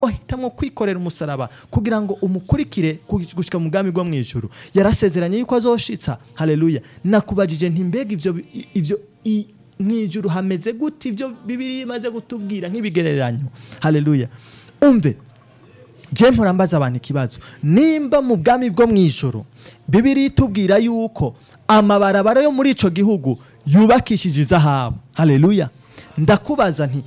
wahitamwo kwikorera umusaraba kugira ngo umukurikire gushika mu bwami bwo mu ijuru yarasezeranye yuko azoshitsa haleluya nakubajije nti mbega ivyo ivyo i- mu ijuru hameze gute ivyo bibiri imaze gutubwira nk'ibigereranyo haleluya umve je mpora mbaza abantu ikibazo nimba mu bwami bwo mu ijoro bibiri itubwira yuko amabarabara yo muri ico gihugu yubakishije izahabu haleluya ndakubaza nti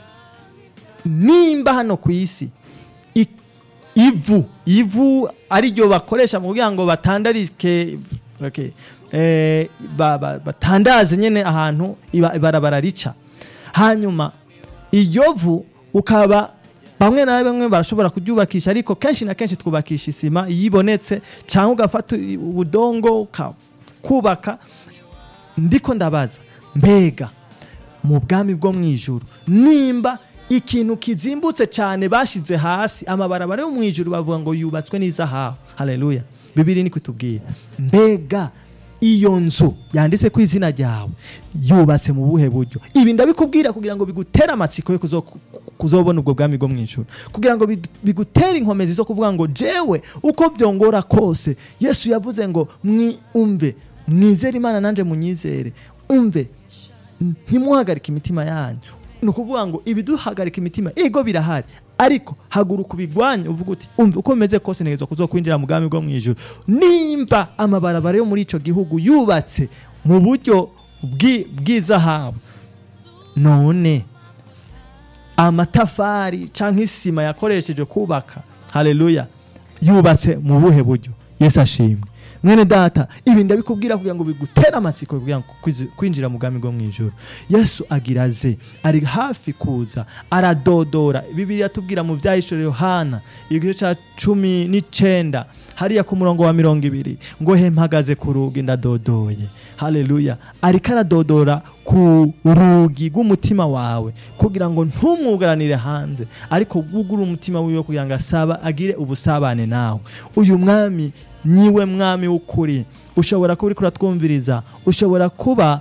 nimba hano ku isi i- ivu ivu ariryo bakoresha mu kugira ngo batandarike okay, eh, ba- ba- batandaze nyene ahantu iba- ibarabara rica hanyuma iryo vu ukaba bamwe na bamwe barashobora kuryubakisha ariko kenshi na kenshi twubakisha isima iyo ibonetse cyangwa ugafata ubudongo ukubaka ndiko ndabaza mbega mu bwami bwo mu ijuru nimba ikintu kizimbutse cyane bashize hasi amabarabara yo mu ijuru bavuga ngo yubatswe n'izahabu haleluya bibiri ni kutubwira mbega iyo nzu yanditse ku izina ryawe yubatse mu buhe buryo ibi ndabikubwira kugira ngo bigutere amatsiko yo kuzo- kuzobona ubwo bwami bwo mu ijuru kugira ngo bidu- bigutere inkomezi zo kuvuga ngo jewe uko byongora kose yesu yavuze ngo umve mwizere imana nanjye munyizere umve ntimuhagarike imitima yanyu ni ukuvuga ngo ibiduhagarika imitima ego birahari ariko haguruka ubigwanye uvuga uti umva uko bimeze kose ntegerezwa kuzokwinjira mu bwami bwo mu ijuru nimba amabarabara yo muri icyo gihugu yubatse mu buryo bw'i- bw'izahabu none amatafari cyangwa isima yakoresheje kubaka haleluya yubatse mu buhe buryo yesu ashimwe mwene data ibi ndabikubwira kugira ngo bigutere amatsiko kugira ngo kwizi- kwinjira mu bwami bwo mu ijoro yesu agira aze ari hafi kuza aradodora bibiri tubwira mu byahishore yohana igice cya cumi n'icenda hariya ku murongo wa mirongo ibiri ngo he mpagaze ku rugi ndadodoye haleluya ariko aradodora ku rugi rw'umutima wawe kugira ngo ntumwugaranire hanze ariko wugure umutima wiwe kugira ngo asaba agire ubusabane nawe uyu mwami niwe mwami w'ukuri ushobora kuba uriko uratwumviriza ushobora kuba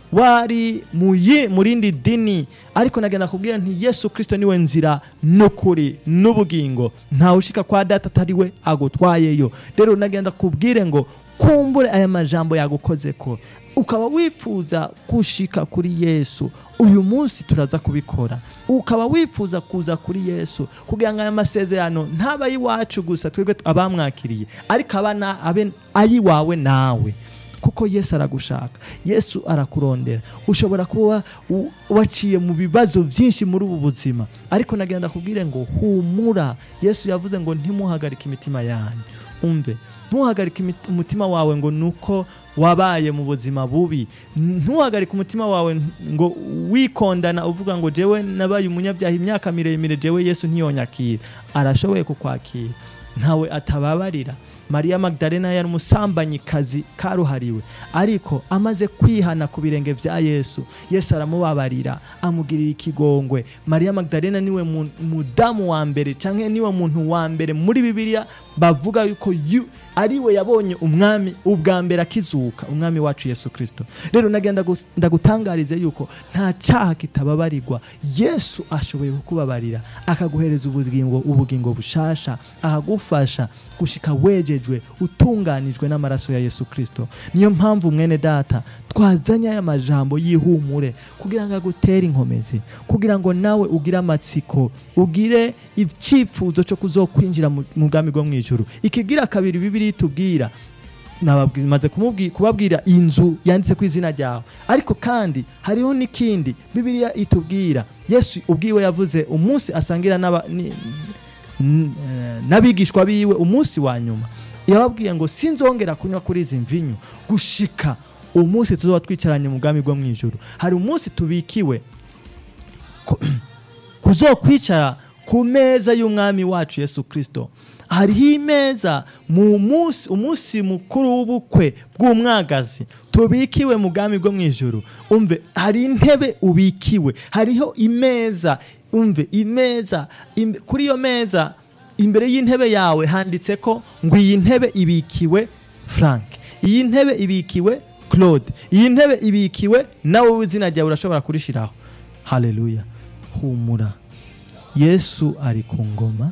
wari mu yi- mu rindi dini ariko nagenda kubwira nti yesu kirisito niwe nzira n'ukuri n'ubugingo ntawe ushika kwa data atari we agutwayeyo rero nagenda kubwire ngo kumbure aya majambo yagukoze ko ukaba wifuza gushika kuri yesu uyu munsi turaza kubikora ukaba wifuza kuza kuri yesu kugira ngo aya masezerano ntaba ay'iwacu gusa twebwe abamwakiriye ariko aba na- abe ay'iwawe nawe kuko yesu aragushaka yesu arakurondera ushobora kuba u- waciye mu bibazo byinshi muri ubu buzima ariko nagenda kubwire ngo humura yesu yavuze ngo ntimuhagarike imitima yanyu umve ntuhagarike imit- umutima wawe ngo nuko wabaye mu buzima bubi ntuhagarike umutima wawe ngo wikondana uvuga ngo jewe nabaye umunyabyaha imyaka miremire jewe yesu ntiyonyakira arashoboye kukwakira ntawe atababarira mariya magdalena yari umusambanyikazi karuhariwe ariko amaze kwihana ku birenge bya yesu yesu aramubabarira amugirira ikigongwe mariya magdalena niwe mu- mudamu wa mbere cyangwa niwe muntu wa mbere muri bibiliya bavuga yuko yu- ari we yabonye umwami ubwa mbere akizuka umwami wacu yesu kirisito rero nagenda gus- ndagutangarize yuko nta cyaha kitababarirwa yesu ashoboye kukubabarira akaguhereza ubugingo ubugingo bushasha akagufasha gushika wejejwe utunganijwe n'amaraso ya yesu kirisito niyo mpamvu mwene data twazanye aya majambo y'ihumure kugira ngo agutere inkomezi kugira ngo nawe ugire amatsiko ugire icyifuzo cyo kuzokwinjira mu mu bwami bwo mu ijuru ikigira kabiri bibiri itubwira nababwi- maze kumubwi- kubabwira inzu yanditse ku izina ryawe ariko kandi hariho n'ikindi bibiliya itubwira yesu ubwiwe yavuze umunsi asangira n'aba- ni- n- eh, n'abigishwa biwe umunsi wa nyuma yababwiye ngo sinzongera kunywa kuri izi mvinyu gushika umunsi tuzoba twicaranye mu bwami bwo mu ijuru hari umunsi tubikiwe ku- kuzokwicara ku meza y'umwami wacu yesu kirisito hariho imeza mu munsi umunsi mukuru w'ubukwe bw'umwagazi tubikiwe mu bwami bwo mu ijuru umve hari intebe ubikiwe hariho imeza umve imeza im- kuri iyo meza imbere y'intebe yawe handitse ko ngo iyi ntebe ibikiwe frank iyi ntebe ibikiwe claude iyi ntebe ibikiwe nawe izina ryawe urashobora kurishiraho haleluya humura yesu ari ku ngoma